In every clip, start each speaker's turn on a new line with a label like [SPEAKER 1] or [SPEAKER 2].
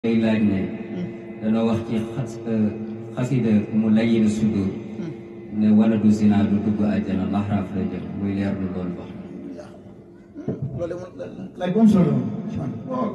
[SPEAKER 1] day laaj ne danoo wax ci xas xasida mu layin sudur ne wala du zina du dugg àjjana laxraaf la jël muy leer lu loolu wax
[SPEAKER 2] loolu laaj bu am solo la waaw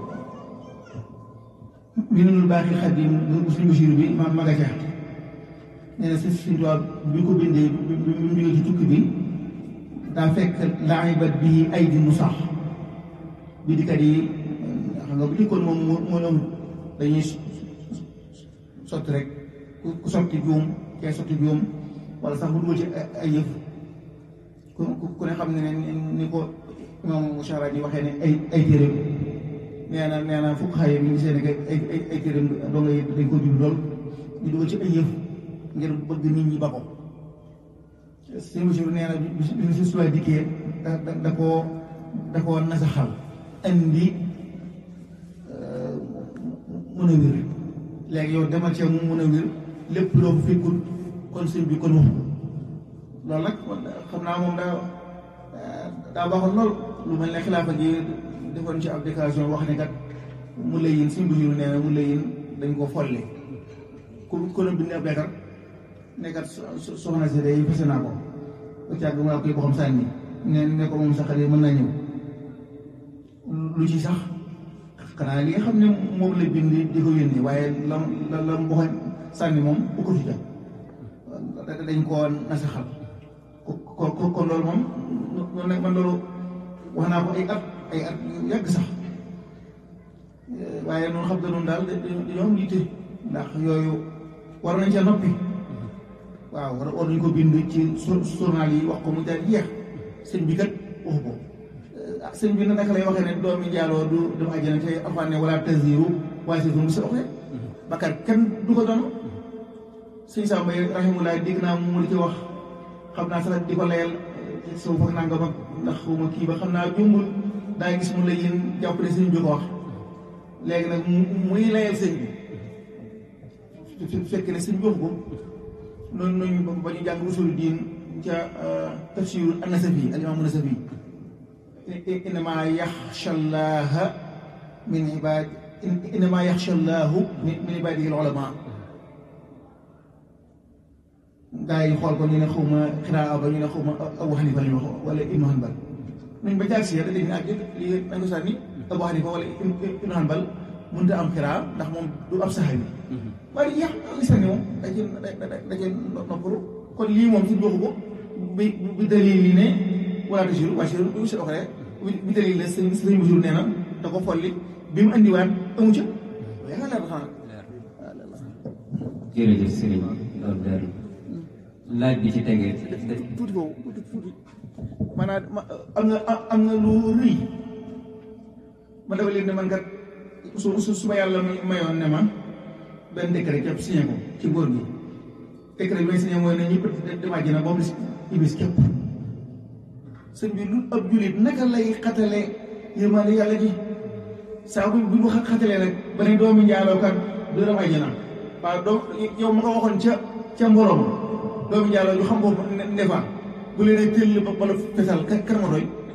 [SPEAKER 2] Minanul Baaxil Xadiim bu suñu Basiir bi ma ma nga ca nee na si suñu tubaab bi ko bindee bi bi mu jógee ci tukki bi daa fekk laibat bii ay di mu sax bi dikat yi xam nga bu dikkoon moom moo ñoom dañuy sotti rek ku sotti juum kee sotti juum wala sax bu dugal ci ay yëf ku ku ne xam ne ne ni ko moom Moussa di waxee ne ay ay téere nee na nee na fukk xaye bi ñu seen ay ay ay téere doo nga dañ ko jub lool ñu dugal ci ay yëf ngir bëgg nit ñi ba ko sëñ Bachir nee na bi bi si suwaay dikkee da da da koo da koo nasaxal andi mën a wér léegi yow demal ci mu mën a wér lépp loo fa fekkul kon sëñ bi kon wax loolu nag xam naa moom daa daa baaxoon lool lu mel ne xilaafa gi defoon ci ab déclaration wax ne kat mu lay yin sëñ Bachir nee na mu lay yin dañ ko folli ku ku ne bind ab leetar ne kat soxna si day fase naa ko ba càgg mu koy boxam sànni ne ne ko moom sax mën naa ñëw lu ci sax xanaa li nga xam ne moom la bind di ko yónni waaye lam la lam boxañ sànni moom bu ko fi jam dañ koo nasaxal ko ko kon loolu moom noonu nag man loolu wax naa ko ay at ay at yu yàgg sax waaye noonu xam nga noonu daal dañoo am yitte ndax yooyu war nañ ca noppi waaw war war nañ ko bind ci journal yi wax ko mu daal jeex sëñ bi kat waxu ko sëñ bi na naka lay waxee ne doomi njaaloo du dem àjjana te alxuraan ne wala taziru waaye si mu sa oxe bakar kenn du ko doon sëñ Samba rahimullah dégg naa mu di ci wax xam naa sax di ko layal soo foog naa nga mag ndax xuma kii ba xam naa jumbul daa gis mu la yéen jàpp ne sëñ bi ko wax léegi nag muy layal sëñ bi fekk ne sëñ bi wax ko noonu noonu ba ñu jàng usul diin ca tafsir an-Nasafi al-imam an-Nasafi innama yaxsha llaha min ibad innama yaxsha llahu min ibadihi al-ulama gaa yi xool ko ñu ne xawma xiraa ba ñu ne xawma Abu Hanifa la ñu wax wala Ibnu Hanbal nañ ba jaag si yàlla dañu ne ak lii nañ ko sànni Abu Hanifa wala Ibnu Hanbal mënut a am xiraa ndax moom du ab saxaabi waaye yàq li sànni moom da cee da cee noppalu kon lii moom suñu waxu ko bi bi dalil yi ne wala tasiru waa si du si doxalee bi dalil la sëñ sëñ Basiru nee na da ko folli bi mu andiwaat amu ca yaa leer xanaa
[SPEAKER 1] jërëjëf sëriñ loolu leer laaj bi ci tegee
[SPEAKER 2] tuuti foofu tuuti tuuti maanaam am nga am nga lu rëy ma dafa leen ne man kat su su su ma yàlla mayoon ne ma benn décret képp signé ko ci góor gi décret bi may signé mooy ne ñëpp dem àjjana ba mu des iblis képp sëñ bi lu ab jullit naka lay xatale yërmande yàlla ji saa bu bu xatalee rek ba ne doomi njaaloo kat du dem àjjana waaw doo yow ma ko waxoon ca ca mborom doomi njaaloo ñu xam ko ne fa bu leen ay tëll ba bala fesal kan ma doy